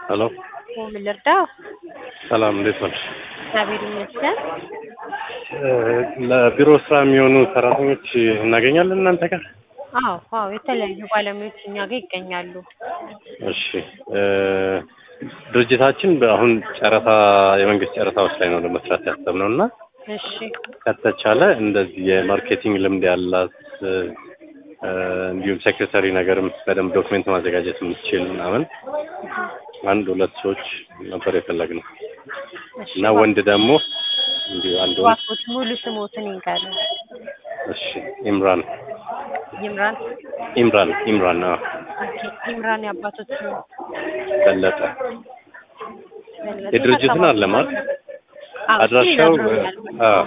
ሄሎ ምን ልርዳው? ሰላም፣ እንዴት ነሽ? እግዚአብሔር ይመስገን። ለቢሮ ስራ የሚሆኑ ሰራተኞች እናገኛለን እናንተ ጋር? አዎ አዎ፣ የተለያዩ ባለሙያዎች እኛ ጋር ይገኛሉ። እሺ እ ድርጅታችን አሁን ጨረታ የመንግስት ጨረታዎች ላይ ነው ለመስራት ያሰብነው እና እሺ ከተቻለ እንደዚህ የማርኬቲንግ ልምድ ያላት እ እንዲሁም ሴክሬታሪ ነገርም በደንብ ዶክሜንት ማዘጋጀት የምትችል ምናምን አንድ ሁለት ሰዎች ነበር የፈለግነው እሺ፣ እና ወንድ ደግሞ እንዲሁ አንድ ወንድ እባክዎት ሙሉ ስሞትን ይንገሩ። እሺ ኢምራን ይምራን ኢምራን ኢምራን አዎ ኦኬ፣ ይምራን የአባቶች ስም በለጠ በለጠ የድርጅትን አካባቢ አለ ማለት አዎ፣ አድራሻው እሱ ይነግሩኛል። አዎ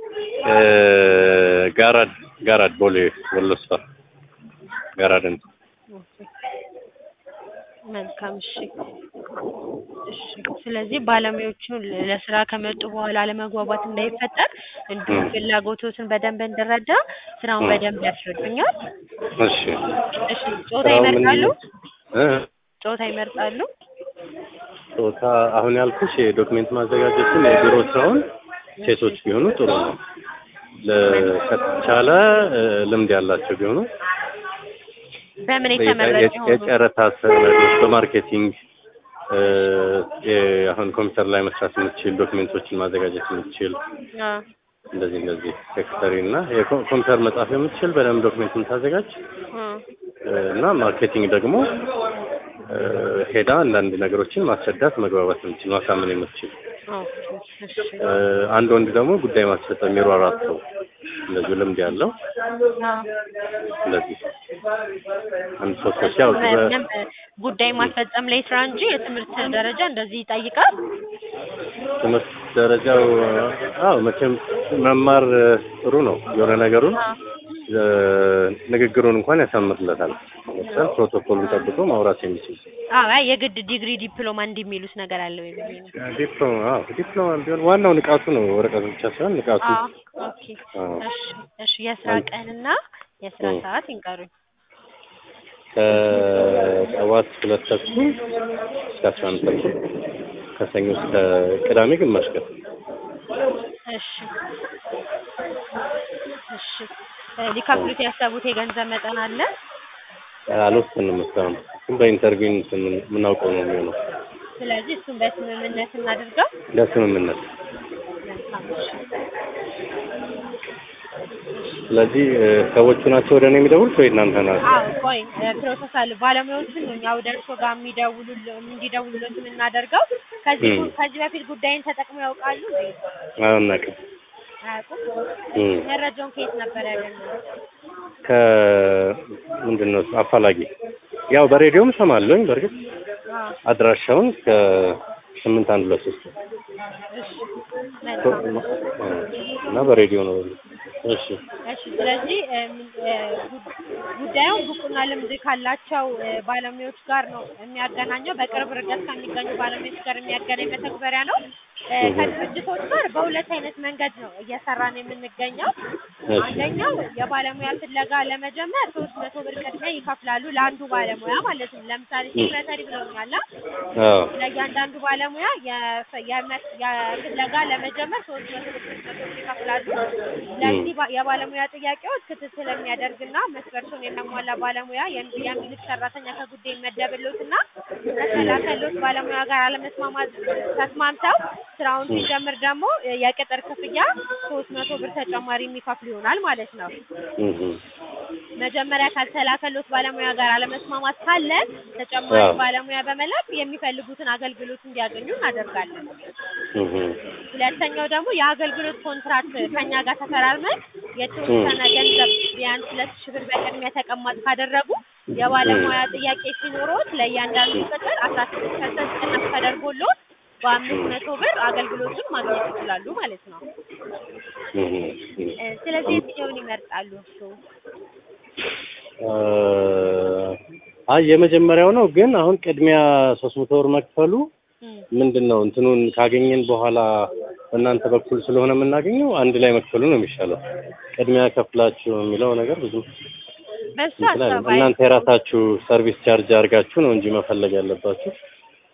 እ ጋራድ ጋራድ ቦሌ ወሎ ሰፈር ጋራድን ኦኬ፣ መልካም እሺ እሺ። ስለዚህ ባለሙያዎቹ ለስራ ከመጡ በኋላ አለመግባባት እንዳይፈጠር እንዲሁም ም። ፍላጎቶትን በደንብ እንድረዳ ስራውን ም። በደንብ ያስረዱኛል። እሺ እሺ፣ ጾታ ስራው ምን ይመርጣሉ? እ ጾታ ይመርጣሉ? ጾታ አሁን ያልኩሽ የዶክሜንት ማዘጋጀቱን የቢሮ ስራውን ሴቶች ቢሆኑ ጥሩ ነው። ለ- ከተቻለ እ ልምድ ያላቸው ቢሆኑ በምን የ- የተመረጡ የ- ሆኑ? የጨረታ ሰነዶች በማርኬቲንግ እ የ- አሁን ኮምፒውተር ላይ መስራት የምትችል ዶክሜንቶችን ማዘጋጀት የምትችል አዎ፣ እንደዚህ እንደዚህ ሴክሬታሪ እና የኮምፒውተር መጻፍ የምትችል በደንብ ዶክሜንት የምታዘጋጅ አዎ። እ እና ማርኬቲንግ ደግሞ እ ሄዳ አንዳንድ ነገሮችን ማስረዳት መግባባት የምትችል ማሳመን የምትችል ኦኬ፣ እሺ። እ አንድ ወንድ ደግሞ ጉዳይ ማስፈጸም የሚሯሯጥ ሰው እንደዚሁ ልምድ ያለው አዎ። እንደዚህ አንድ ሶስት ሰዎች ያው በ- በደንብ ጉዳይ ማስፈጸም ላይ ስራ እንጂ የትምህርት ደረጃ እንደዚህ ይጠይቃል? ትምህርት ደረጃው አዎ መቼም መማር እ ጥሩ ነው የሆነ ነገሩን አዎ። እ ንግግሩን እንኳን ያሳምርለታል። ለምሳሌ ፕሮቶኮሉን ጠብቆ ማውራት የሚችል አዎ፣ አይ የግድ ዲግሪ ዲፕሎማ እንዲህ የሚሉት ነገር አለው የሚሉኝ ነው። ዲፕሎማ አዎ ዲፕሎማ ቢሆን ዋናው ንቃቱ ነው። ወረቀቱ ብቻ ሳይሆን ንቃቱ አዎ፣ ኦኬ። አዎ። እሺ፣ እሺ። የስራ አንድ- ቀንና የስራ እ። ሰዓት ይንገሩኝ። ከጠዋት ሁለት ተኩል እስከ አስራ አንድ ተኩል ከሰኞ እስከ ቅዳሜ ግማሽ ቀን እሺ፣ እሺ። እ ሊከፍሉት ያሰቡት የገንዘብ መጠን አለ? አልወሰንም እስካሁን ግን በኢንተርቪው እንትን የምናውቀው ነው የሚሆነው ስለዚህ እሱን በስምምነት እናድርገው። ለስምምነት መልካም፣ እሺ። ስለዚህ እ ሰዎቹ ናቸው ወደ እኔ የሚደውሉት ወይ እናንተ ናቸው? አዎ ቆይ እ ፕሮሰስ አለ። ባለሙያዎችን ነው እኛ ወደ እርስዎ ጋር የሚደውሉል እንዲደውሉለት የምናደርገው። ከዚህ ም። ከዚህ በፊት ጉዳይን ተጠቅመው ያውቃሉ እንዴ? አናውቅም። አያውቁም? ም። መረጃውን ከየት ነበር ያገኙት? ከምንድን ነው እሱ አፋላጊ ያው በሬዲዮም እሰማለሁኝ በእርግጥ አዎ አድራሻውን ከስምንት አንድ ሁለት ሶስት እሺ መልካም እና በሬዲዮ ነው። እሺ እሺ ስለዚህ እ ምን- እ ጉ- ጉዳዩን ብቁና ልምድ ካላቸው እ ባለሙያዎች ጋር ነው የሚያገናኘው። በቅርብ ርቀት ከሚገኙ ባለሙያዎች ጋር የሚያገናኝ መተግበሪያ ነው። እ እህ። ከድርጅቶች ጋር በሁለት አይነት መንገድ ነው እየሰራን የምንገኘው። እሺ አንደኛው የባለሙያ ፍለጋ ለመጀመር ሶስት መቶ ብር ቅድሚያ ይከፍላሉ ለአንዱ ባለሙያ ማለት ነው። ለምሳሌ ሴክሬታሪ ብለውኛል። አ? አዎ ለእያንዳንዱ ባለሙያ የፈ- የመ- የፍለጋ ለመጀመር ሶስት መቶ ብር ሶስት መቶ ብር ይከፍላሉ። ለዚህ ባ- የባለሙያ ጥያቄዎች ክትትል የሚያደርግና መስፈርቱን የሚያሟላ ባለሙያ የሚ- የሚልክ ሰራተኛ ከጉዳይ ይመደብሎትና ከተላከሎት ባለሙያ ጋር አለመስማማት ተስማምተው ስራውን ሲጀምር ደግሞ የቅጥር ክፍያ ሶስት መቶ ብር ተጨማሪ የሚከፍሉ ይሆናል ማለት ነው። እህ መጀመሪያ ካልተላከሎት ባለሙያ ጋር አለመስማማት ካለ ተጨማሪ አዎ። ባለሙያ በመላክ የሚፈልጉትን አገልግሎት እንዲያገኙ እናደርጋለን። እህ ሁለተኛው ደግሞ የአገልግሎት ኮንትራክት ከኛ ጋር ተፈራርመን የተወሰነ ገንዘብ ቢያንስ ሁለት ሺህ ብር በቅድሚያ ተቀማጭ ካደረጉ የባለሙያ ጥያቄ ሲኖሮት ለእያንዳንዱ ቅጥር አስራ ስድስት ፐርሰንት ቅናሽ ተደርጎሎት በአምስት መቶ ብር አገልግሎቱን ማግኘት ይችላሉ ማለት ነው። እህ እ ስለዚህ የትኛውን ይመርጣሉ እርስዎ? አይ የመጀመሪያው ነው። ግን አሁን ቅድሚያ ሶስት መቶ ብር መክፈሉ እም፣ ምንድን ነው እንትኑን ካገኘን በኋላ በእናንተ በኩል ስለሆነ የምናገኘው አንድ ላይ መክፈሉ ነው የሚሻለው። ቅድሚያ ከፍላችሁ የሚለው ነገር ብዙም በሱ እንትን አይልም። ሀሳብ አይ እናንተ የራሳችሁ ሰርቪስ ቻርጅ አድርጋችሁ ነው እንጂ መፈለግ ያለባችሁ።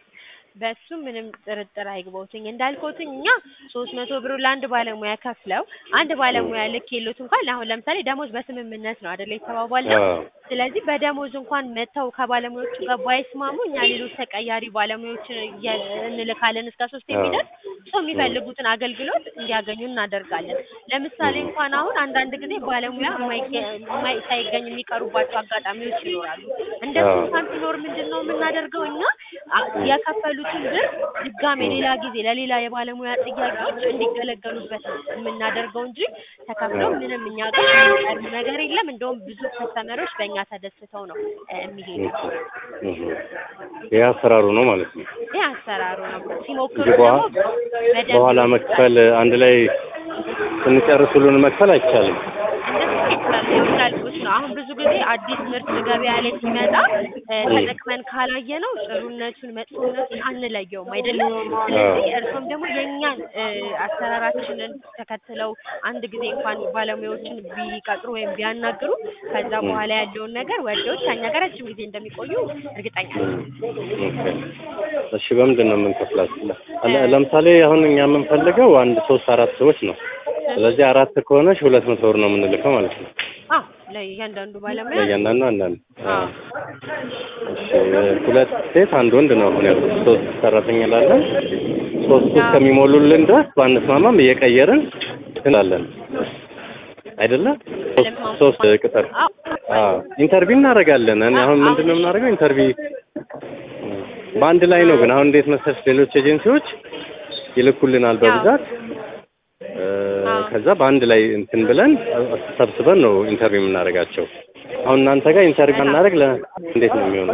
በሱ ምንም ጥርጥር አይግባውትኝ እንዳልኩትኝ እኛ ሶስት መቶ ብር ለአንድ ባለሙያ ከፍለው አንድ ባለሙያ ልክ የሉት እንኳን አሁን ለምሳሌ ደሞዝ በስምምነት ነው አይደለ የተባባልነው አዎ ስለዚህ በደሞዝ እንኳን መጥተው ከባለሙያዎቹ ጋር ባይስማሙ እኛ ሌሎች ተቀያሪ ባለሙያዎችን እየ- እንልካለን እስከ ሶስት የሚደርስ ሰው የሚፈልጉትን አገልግሎት እንዲያገኙ እናደርጋለን። ለምሳሌ እንኳን አሁን አንዳንድ ጊዜ ባለሙያ የማይገ- የማይ- ሳይገኝ የሚቀሩባቸው አጋጣሚዎች ይኖራሉ። እንደሱ አዎ። እንኳን ሲኖር ምንድን ነው የምናደርገው እኛ አ- የከፈሉትን ብር ድጋሜ ሌላ ጊዜ ለሌላ የባለሙያ ጥያቄዎች እንዲገለገሉበት ነው የምናደርገው እንጂ ተከፍለው ምንም እኛ ጋር የሚቀርብ ነገር የለም። እንደውም ብዙ ከስተመሮች በእኛ ተደስተው ነው እ የሚሄዱት። እህ። ይህ አሰራሩ ነው ማለት ነው። ይህ አሰራሩ ነው። ሲሞክሩ እንጂ በኋላ ደግሞ በደንብ በኋላ መክፈል አንድ ላይ ስንጨርስ ሁሉን መክፈል አይቻልም። እንደሱ ይቻላል። ያው እንዳልኩት ነው። አሁን ብዙ ጊዜ አዲስ ምርት ገበያ ላይ ሲመጣ እ ተጠቅመን ካላየ ነው ጥሩነቱን መጥፎነቱን አንለየውም አይደለም። ስለዚህ እርሶም ደግሞ የእኛን እ አሰራራችንን ተከትለው አንድ ጊዜ እንኳን ባለሙያዎችን ቢቀጥሩ ወይም ቢያናግሩ ከዛ በኋላ ያለውን ነገር ወደውት ከኛ ጋር ረጅም ጊዜ እንደሚቆዩ እርግጠኛ ነኝ። ኦኬ። እሺ በምንድን ነው የምንከፍላችሁ? ለ- ለምሳሌ አሁን እኛ የምንፈልገው አንድ ሶስት አራት ሰዎች ነው። ስለዚህ አራት ከሆነች ሁለት መቶ ብር ነው የምንልከው ማለት ነው። አዎ ለእያንዳንዱ ባለሙያ ለእያንዳንዱ አንዳንድ አዎ እሺ ሁለት ሴት አንድ ወንድ ነው አሁን ያሉት። ሶስት ሰራተኛ ላለን ሶስቱ እስከሚሞሉልን ድረስ ባንስማማም እየቀየርን እንላለን አይደለ? ሶስት ሶስት ቅጥር አዎ አዎ ኢንተርቪው እናደርጋለን። እኔ አሁን ምንድን ነው የምናደርገው? ኢንተርቪው በአንድ ላይ ነው። ግን አሁን እንዴት መሰለሽ ሌሎች ኤጀንሲዎች ይልኩልናል በብዛት እ፣ ከዛ በአንድ ላይ እንትን ብለን ሰብስበን ነው ኢንተርቪው የምናደርጋቸው። አሁን እናንተ ጋር ኢንተርቪው እናደርግ ለ እንዴት ነው የሚሆነው?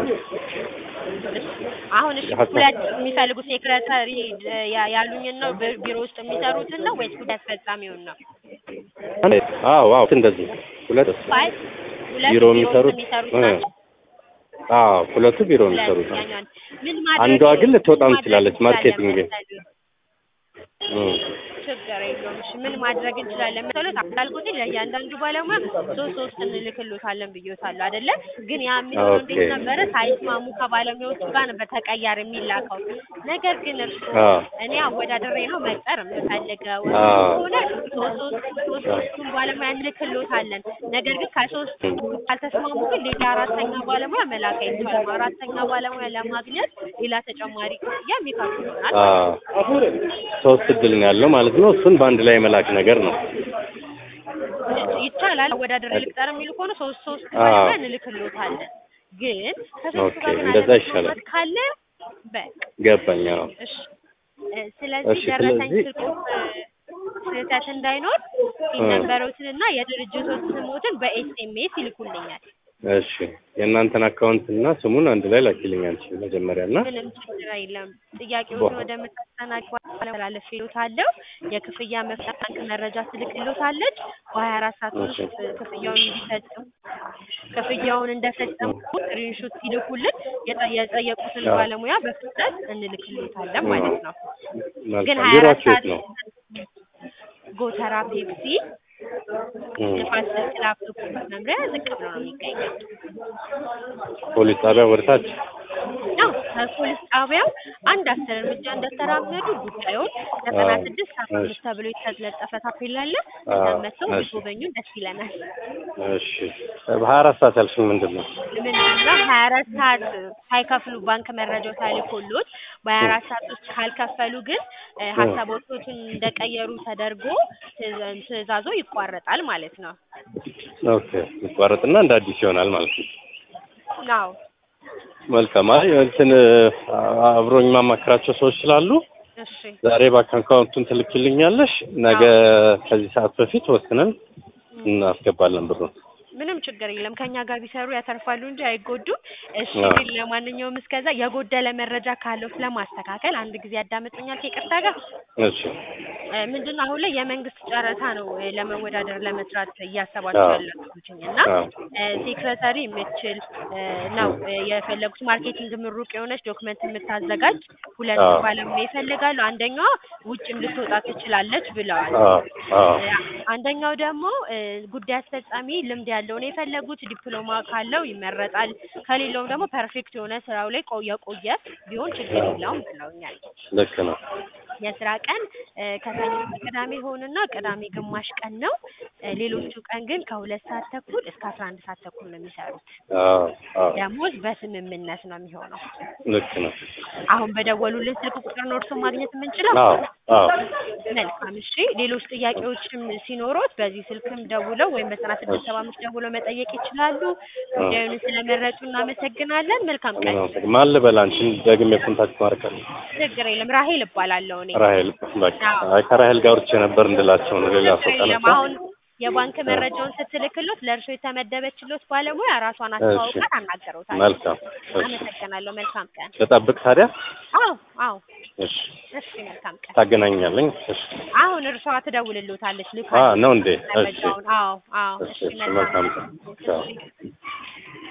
አሁን እሺ ሁለት የሚፈልጉት ሴክሬታሪ ያ- ያሉኝን ነው ቢ- ቢሮ ውስጥ የሚሰሩትን ነው ወይስ ጉዳይ አስፈጻሚውን ነው? አዎ አዎ እንደዚህ ሁለት ፋይል ሁለት ቢሮ የሚሰሩት የሚሰሩት እ፣ ናቸው። አዎ ሁለቱ ቢሮ ሁለት የሚሰሩት ነው። ያኛውን ምን ማድረግ አንዷ ግን ልትወጣም ምን ማድረግ ትችላለች፣ ማርኬቲንግ እንችላለን መሰለህ? እ፣ ችግር የለውም። እሺ ምን ማድረግ እንችላለን መሰሎት? እንዳልኩት ለእያንዳንዱ ባለሙያ ሶስት ሶስት እንልክሎታለን ብዬታለሁ አይደለ? ግን ያ የሚሆነው ኦኬ። እንዴት ነበረ? ሳይስማሙ ከባለሙያዎቹ ጋር ነበር ተቀያሪ የሚላከው። ነገር ግን እርሱ አዎ እኔ አወዳድሬ ነው መቅጠር የምፈልገው አዎ። ከሆነ ሶስት ሶስት ሶስት ሶስቱን ባለሙያ እንልክሎታለን። ነገር ግን ከሶስት ካልተስማሙ ግን ሌላ አራተኛ ባለሙያ መላክ አይቻልም። አራተኛ ባለሙያ ለማግኘት ሌላ ተጨማሪ ክፍያ የሚከፍሉ ይሆናል። አዎ ሶስት እድል ነው ያለው ማለት ነው። እሱን በአንድ ላይ መላክ ነገር ነው። ይቻላል። አወዳድሬ ልቅጠር የሚሉ ከሆነ ሶስት ሶስት አዎ። ባለሙያ እንልክሎታለን። ግን ከሶስቱ ኦኬ፣ ጋር ግን እንደዛ አለመስማማት ይሻላል። ካለ በቃ ገባኝ። አዎ እሺ እ፣ ስለዚህ እሺ፣ ደረሰኝ ስለዚህ- ስልኩ ስህተት እንዳይኖር እ። ሲነበሩትንና የድርጅቶች ስሞትን በኤስኤምኤስ ይልኩልኛል። እሺ የእናንተን አካውንት እና ስሙን አንድ ላይ ላኪልኝ አንቺ መጀመሪያ እና ምንም ችግር የለም። ጥያቄውን ወደምታስተናግድ ባለፈ ይሉታለሁ። የክፍያ መፍጫ ባንክ መረጃ ትልክሎታለች። በሀያ አራት ሰዓት ውስጥ ክፍያውን እንዲፈጽሙ ክፍያውን እንደፈጸሙ ስክሪንሾት ሲልኩልን የጠ- የጠየቁትን አዎ። ባለሙያ በፍጥነት እንልክሎታለን ማለት ነው። ግን መልካም ሀያ አራት ቢሮአችሁ የት ሰዓት ነው? ጎተራ ፔፕሲ እ፣ ንፋስ ስልክ ላፕቶፕ መምሪያ ዝቅ ብሎ ነው የሚገኘው። ፖሊስ ጣቢያ ወደታች ያው ከፖሊስ ጣቢያው አንድ አስር እርምጃ እንደተራመዱ ጉዳዩን ዘጠና ስድስት ሰባ አምስት ተብሎ የተለጠፈ ታፔላ አለ። እዛም መጥተው እሺ። ቢጎበኙን ደስ ይለናል። እሺ በሀያ አራት ሰዓት ያልሽኝ ምንድን ነው? ምንድነው ሀያ አራት ሰዓት ሳይከፍሉ ባንክ መረጃው ታልኮሎት በሀያ አራት ሰዓት ውስጥ ካልከፈሉ ግን እ፣ ሀሳቦቶችን እንደቀየሩ ተደርጎ ትዕዛ- ትዕዛዞ ይቋረጣል ማለት ነው። ኦኬ ይቋረጥና እንደ አዲስ ይሆናል ማለት ነው። አዎ መልካም አይ እንትን አብሮኝ ማማከራቸው ሰዎች ስላሉ እሺ ዛሬ ባንክ አካውንቱን ትልክልኛለሽ፣ ነገ ከዚህ ሰዓት በፊት ወስነን እናስገባለን ብሩን። ምንም ችግር የለም። ከኛ ጋር ቢሰሩ ያተርፋሉ እንጂ አይጎዱም። እሺ አዎ። ግን ለማንኛውም እስከዛ የጎደለ መረጃ ካለው ስለማስተካከል አንድ ጊዜ ያዳምጡኛል ከይቅርታ ጋር እሺ እ፣ ምንድነው አሁን ላይ የመንግስት ጨረታ ነው እ፣ ለመወዳደር ለመስራት እያሰባችሁ አዎ። ያላችሁትኝ እና አዎ። እ፣ ሴክሬታሪ የምትችል እ፣ ነው እ፣ የፈለጉት ማርኬቲንግ ምሩቅ የሆነች ዶክመንት የምታዘጋጅ ሁለት አዎ። ባለሙያ ይፈልጋሉ። አንደኛዋ ውጭም ልትወጣ ትችላለች ብለዋል። አዎ አዎ እ፣ አንደኛው ደግሞ እ፣ ጉዳይ አስፈጻሚ ልምድ ያለው ያለው ነው የፈለጉት። ዲፕሎማ ካለው ይመረጣል፣ ከሌለውም ደግሞ ፐርፌክት የሆነ ስራው ላይ ቆየ ቆየ ቢሆን ችግር የለውም ብለውኛል። ልክ ነው። የስራ ቀን እ ከሰኞ እስከ ቅዳሜ ሆንና ቅዳሜ ግማሽ ቀን ነው። እ ሌሎቹ ቀን ግን ከሁለት ሰዓት ተኩል እስከ አስራ አንድ ሰዓት ተኩል ነው የሚሰሩት። አዎ አዎ ደሞዝ በስምምነት ነው የሚሆነው። ልክ ነው። አሁን በደወሉልን ስልክ ቁጥር ነው እርስዎን ማግኘት የምንችለው? አዎ አዎ መልካም እሺ። ሌሎች ጥያቄዎችም ሲኖሩት በዚህ ስልክም ደውለው ወይም በዘጠና ስድስት ሰባ አምስት ደውለው መጠየቅ ይችላሉ። ጉዳዩን ስለመረጡ እናመሰግናለን። መልካም ቀን። ማን ልበል አንቺን ደግሜ ኮንታክት ማድረግ አለ ችግር የለም። ራሄል እባላለሁ እኔ። ራሄል በቃ አዎ። አይ ከራሄል ጋር አውርቼ ነበር እንድላቸው ነው ሌላ ሰው ችግር የለም። ተነሳ አሁን የባንክ መረጃውን ስትልክሎት ለእርሶ የተመደበችሎት ባለሙያ ራሷን አስተዋውቃት አናገረውታል። መልካም እሺ አመሰግናለሁ። መልካም ቀን። ልጠብቅ ታዲያ አዎ አዎ። እሺ እሺ መልካም ቀን። ታገናኛለኝ እሺ አሁን እርሷ ትደውልልዎታለች። ልካ አ ነው እንዴ እሺ መረጃውን። አዎ አዎ። እሺ እሺ እሺ መልካም ቀን ቻው እሺ